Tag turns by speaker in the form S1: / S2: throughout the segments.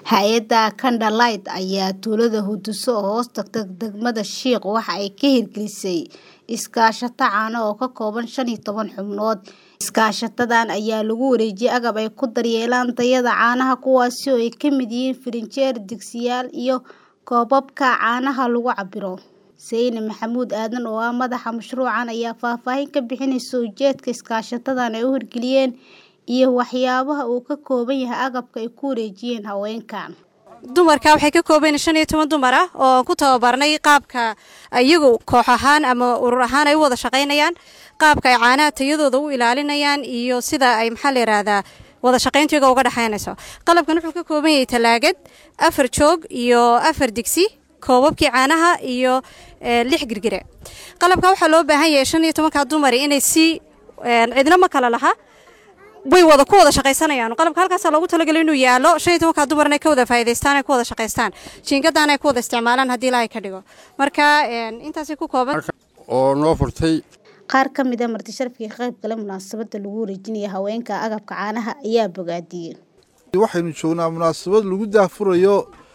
S1: Hay'adda Candlelight ayaa tuulada Huduso oo hoos tagta degmada Shiiq waxa ay ka hirgelisay iskaashato caano oo ka kooban shan iyo toban xubnood. Iskaashatadan ayaa lagu wareejiyay agab ay ku daryeelaan tayada caanaha kuwaas oo ay ka mid yihiin firinjeer, digsiyaal iyo koobabka caanaha lagu cabbiro. Seyne Maxamuud Aadan oo ah madaxa mashruucan ayaa faahfaahin ka bixinaysa ujeedka iskaashatadan ay u hirgeliyeen iyo waxyaabaha uu ka kooban yahay agabka ay ku wareejiyeen haweenkan.
S2: dumarka waxay ka kooban yihiin shan iyo toban dumar ah oo ku tababarnay qaabka iyagu koox ahaan ama urur ahaan ay u wada shaqaynayaan qaabka ay caanaha tayadooda u ilaalinayaan iyo sida ay maxaa la yidhaahdaa wada shaqayntiyaga uga dhexaynayso qalabkan wuxuu ka kooban yahay talaagad afar joog iyo afar digsi koobabkii caanaha iyo lix girgire qalabka waxaa loo baahan yahay shan iyo tobanka dumar inay si cidna ma kala laha way wada ku wada shaqaysanayaan qalabka halkaasaa loogu talagalay inuu yaalo shan iyo tobanka dumar inay ka wada faa'iidaystaan ay ku wada shaqaystaan jiingadaan ay ku wada isticmaalaan haddii ilaahay ka dhigo marka intaasay ku kooban
S3: oo noo furtay
S1: Qaar ka mid ah marti sharafkii ka qayb galay munaasabadda lagu wareejinaya haweenka agabka caanaha ayaa bogaadiyey.
S4: waxaynu joognaa munaasabad lagu daahfurayo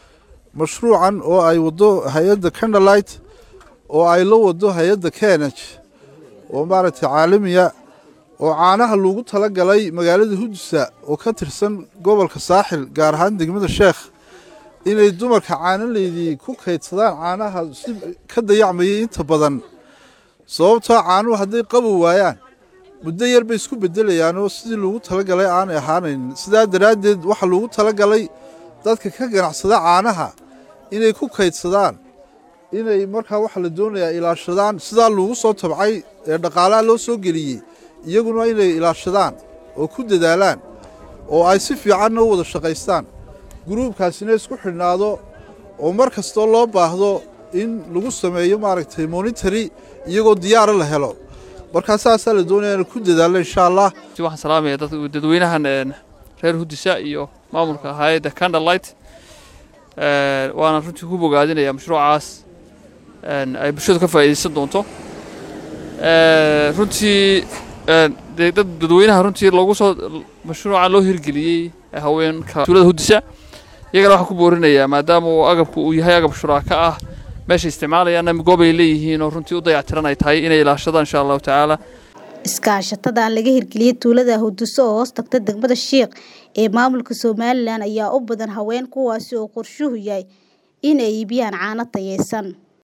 S4: mashruucan oo ay wado hay-adda candlelight oo ay la wado hay-adda kenaj oo maaragtay caalamiya oo caanaha loogu talagalay magaalada hudusa oo ka tirsan gobolka saaxil gaar ahaan degmada sheekh inay dumarka caanaleydii ku kaydsadaan caanaha si ka dayacmayay inta badan sababtoo caanuhu hadday qabow waayaan muddo yar bay isku beddelayaan oo sidii loogu talagalay aanay ahaanayn sidaa daraaddeed waxaa loogu talagalay dadka ka ganacsada caanaha inay ku kaydsadaan inay markaa waxaa la doonayaa ilaashadaan sidaa loogu soo tabcay ee dhaqaalaha loo soo geliyey iyaguna inay ilaashadaan oo ku dadaalaan oo ay si fiicanna u wada shaqaystaan guruubkaasina isku xidhnaado oo mar kastoo loo baahdo in lagu sameeyo maaragtay monitary iyagoo diyaara la helo markaa saasaa la doonaya in ku dadaalo insha allah
S5: waxaan salaamaya dadweynahan reer hudisa iyo maamulka hay-adda candlelight waana runtii ku bogaadinaya mashruucaas ay bulshadu ka faa'iidaysan doonto runtii dad dadweynaha runtii loogu soo mashruucan loo hirgeliyey haweenka tuulada hudisa iyagana waxaan ku boorinayaa maadaama uu agabku uu yahay agab shuraaka ah meesha isticmaalayaanna goob ay leeyihiin oo runtii u dayactiran ay tahay inay ilaashadaan insha allahu tacaala
S1: Iskaashatadan laga hirgeliyay tuulada Huduso oo hoos tagta degmada Shiiq ee maamulka Somaliland ayaa u badan haween kuwaasi oo qorshuhu yahay in ay iibiyaan caano tayaysan.